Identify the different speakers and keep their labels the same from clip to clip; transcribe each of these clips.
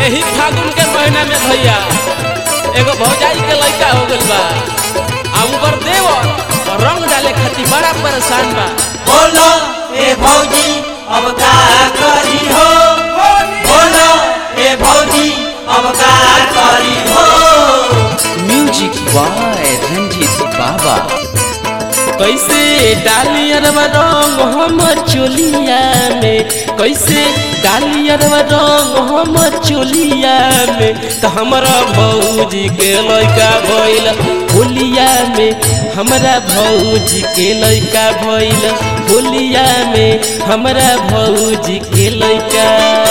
Speaker 1: यही फागुन के महीना में भैया एगो भौजाई के लड़का हो गइल बा आ ऊपर देवर रंग डाले खातिर बड़ा परेशान बा
Speaker 2: बोलो ए भौजी अब का करी हो बोलो ए भौजी अब का करी हो
Speaker 3: म्यूजिक बाय रंजीत बाबा
Speaker 1: कैसे डाली अरवा रंग हमर चोलिया में कैसे डाली अरवा रंग हमर चोलिया में तो हमारा भौजी के लड़का भइल होलिया में हमारा भौजी के लड़का भइल होलिया में हमारा भौजी के लड़का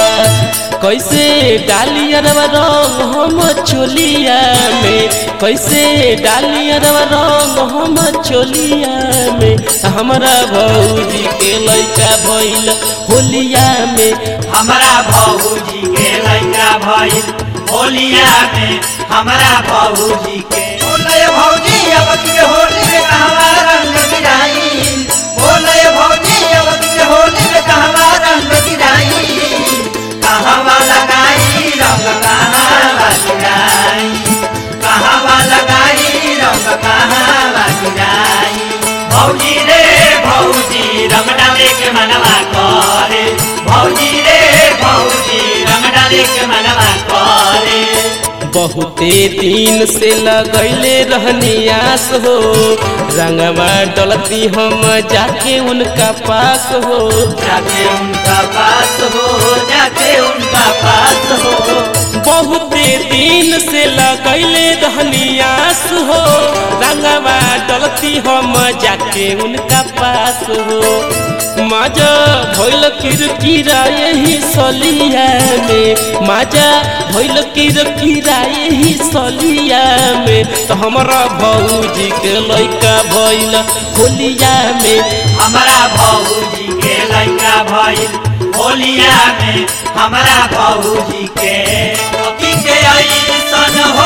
Speaker 1: कैसे डाली अरवा रंग हम चोलिया में कैसे डाली अरवा रंग हम चोलिया में हमारा भौजी के लड़का भइल होलिया में
Speaker 2: हमारा भौजी के लड़का भइल होलिया में हमारा भौजी के बोले भौजी अब के होली में कहवा रंग गिराई बोले भौजी अब के होली में कहवा रंग गिराई कहवा लगाई रंग कहवा गिराई कहवा लगाई रंग कहवा गिराई भौजी रे भौजी रंग डाले के मनवा करे भौजी रे भौजी रंग डाले के मनवा करे
Speaker 1: बहुते दिन से लगैले रहनी आस हो रंगवा डलती हम जाके उनका पास हो
Speaker 2: जाके उनका पास हो जाके उनका पास हो
Speaker 1: बहुते दिन से लगैले रहनी आस हो रंगवा डलती हम जाके उनका पास हो माजा भइल किरकिरा यही सलिया में माजा भइल किरकिरा यही सलिया में तो हमारा भौजी के लड़का भइल होलिया में
Speaker 2: हमारा भौजी के लड़का भइल होलिया में हमारा भौजी के अभी के ऐसन हो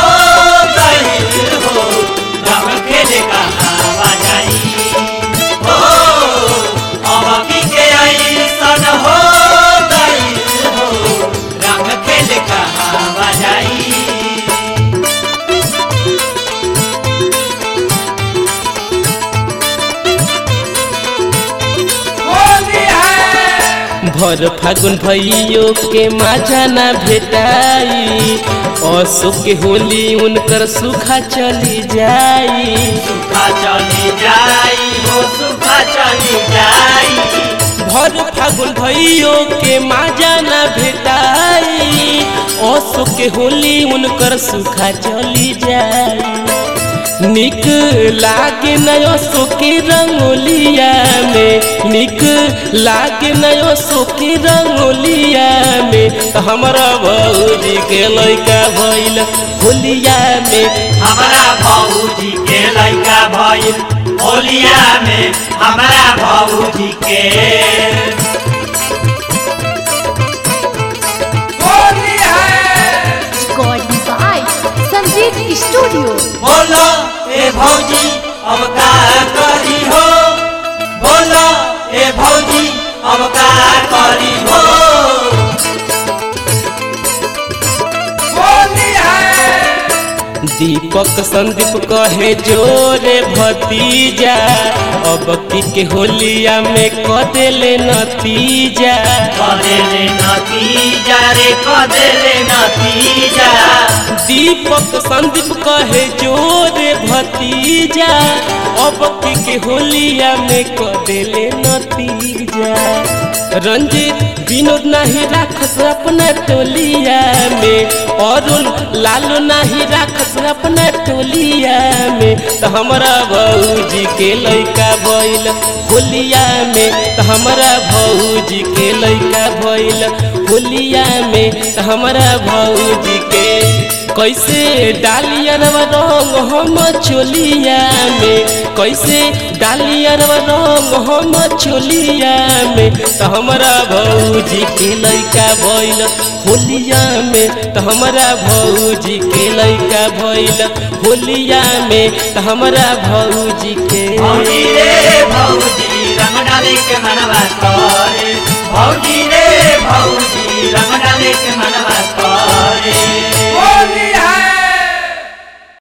Speaker 2: गइल हो रंग खेले कहाँ जाई हो अभी के ऐसन हो गइल हो रंग खेले कहाँ जाई
Speaker 1: भर फागुन भैयो के माझा ना भेटाई असो के होली उनकर सुखा चली जाई
Speaker 2: सुखा चली जाई हो सुखा चली जाई
Speaker 1: भर फागुन भैयो के माझा ना भेटाई असो के होली उनकर सुखा चली जाई निक लागे नयो सोके रंगोलिया में निक लागे नयो सोके रंगोलिया में तो हमारा भौजी के लड़का भइल होलिया में
Speaker 2: हमारा भौजी के लड़का भइल होलिया में हमारा भौजी के
Speaker 4: Recording by Sanjeev Studio.
Speaker 2: बोलो ए भौजी अब का करी हो बोलो ए भौजी अब का करी हो
Speaker 1: दीपक संदीप कहे जोरे भतीजा अब की के होलिया में क देले नतीजा
Speaker 2: कदेले नतीजा रे कदेले नतीजा
Speaker 1: दीपक संदीप कहे जोरे भतीजा अब की के होलिया में क देले नतीजा रंजीत विनोद नाही राखस अपना टोलिया में अरुण लालू नाही राखस अपना टोलिया में तो हमारा भौजी के लड़का भइल होलिया में तो हमारा भौजी के लड़का भइल होलिया में तो हमारा भौजी के कैसे डालियर रंग हम चोलिया में कैसे डालियर रंग हम चोलिया में तो हमारा भौजी के लड़का भइल होलिया में तो हमारा भौजी के लड़का भइल होलिया में तो हमारा भौजी के
Speaker 2: भौजी रे भौजी रंग डाले के मनवा करे भौजी रे भौजी रंग डाले के मनवा करे